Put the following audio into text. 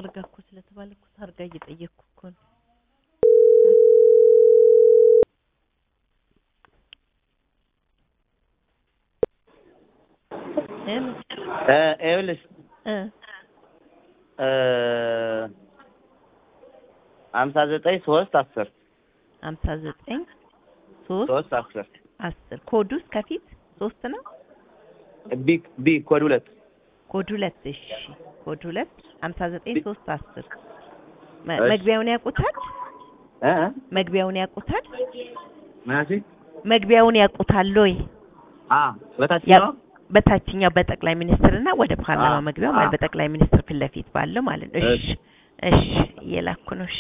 ታርጋ እኮ ስለተባለ እኮ ታርጋ እየጠየቅኩ እኮ ነው። ሄሎ እ ይኸውልሽ እ እ ሀምሳ ዘጠኝ ሶስት አስር ሀምሳ ዘጠኝ ሶስት ሶስት አስር አስር ኮዱስ ከፊት ሶስት ነው። ቢ ቢ ኮድ ሁለት ኮድ ሁለት እሺ፣ ኮድ ሁለት ሀምሳ ዘጠኝ ሶስት አስር መ- እሺ። መግቢያውን ያውቁታል። እ እ መግቢያውን ያውቁታል። ምናሲ መግቢያውን ያውቁታል ወይ? አ በታች ያ- ነው በታችኛው በጠቅላይ ሚኒስትር እና ወደ ፓርላማ አ- መግቢያው አ- ማለት በጠቅላይ ሚኒስትር ፊት ለፊት ባለው ማለት ነው። እሺ እሺ። እሺ፣ እየላኩ ነው። እሺ